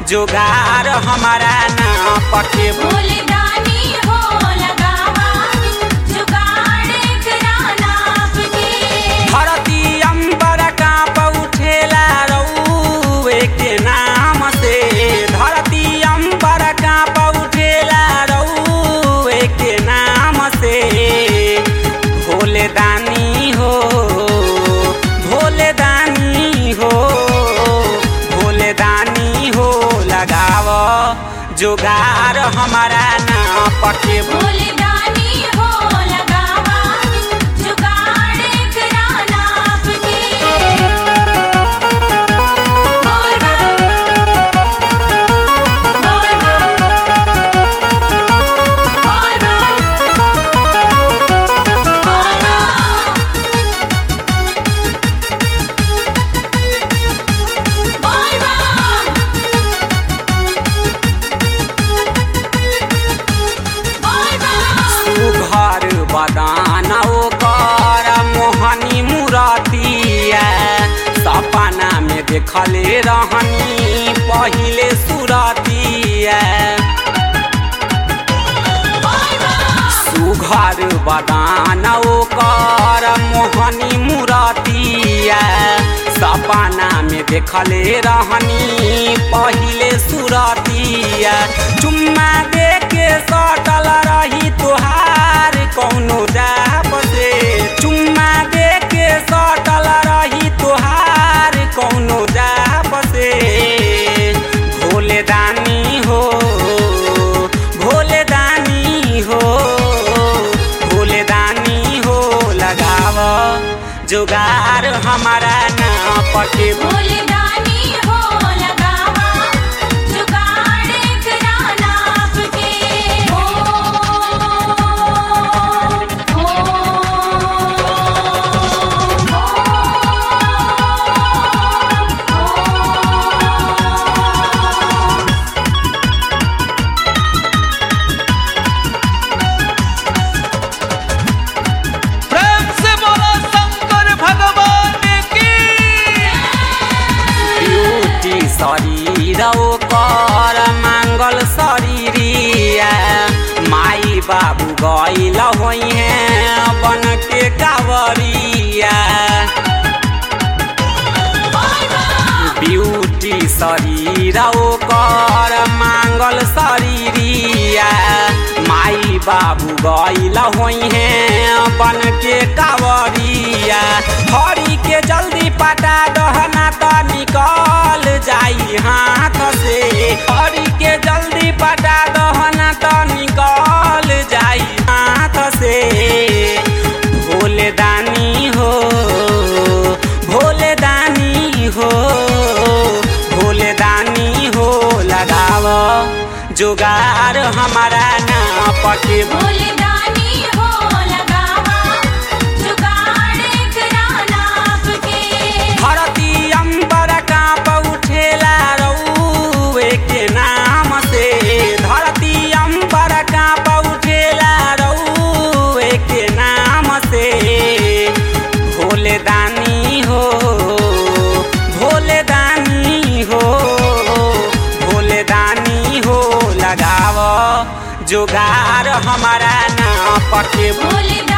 जोगार हमारा ना पके फूलदानी हो लगावा जुगाड़ एकरा नाप के धरती अंबर कांप उठेला रउए के नाम से धरती अंबर कांप उठेला रउए के नाम से भोले दानी हो भोले दानी हो भोले दानी हो लगाव जोगार हमारा ना पके फूलदानी हो लगावा जुगाड़ एकरा नाप के बोल बम बोल बम बोल बम बोल बम बोल बम बोल बम घर बदान ओकर मोहनी मुरतिया सपना में देखले रहनी पहिले सुरतिया सुघर बदान ओकर मोहनी मुरतिया सपना में देखले रहनी पहिले सुरतिया चुम्मा दे के सटल रही तोहार कौनो जाप से चुम्मा दे के सटल रही तोहार कौनो जाप से भोले दानी हो भोले दानी हो भोले दानी हो लगाव जुगार हमारा ना पके फूलदानी हो लगावा जुगाड़ एकरा नाप के हो हो प्रेम से बोलो शंकर भगवान की ब्यूटी शरीर ओकर मांगल शरीरिया माई बाबू गईल होइहे बन के कावरिया ब्यूटी शरीर ओकर मांगल शरीरिया माई बाबू गईल होइहे बन के कावरिया हरी के जल्दी पटा दहना त निकल जाई हाथ से हरी के जल्दी पटा दहना त निकल जाई हाथ से भोले दानी हो भोले दानी हो भोले दानी हो लगाव जुगार हमारा ना पके फूलदानी हो लगावा जुगाड़ एकरा नाप के धरती अंबर कांप उठेला रउए के नाम से धरती अंबर कांप उठेला रउए के नाम से भोले दानी हो भोले दानी हो भोले दानी हो लगाव जुगार हमारा ना पके फूलदानी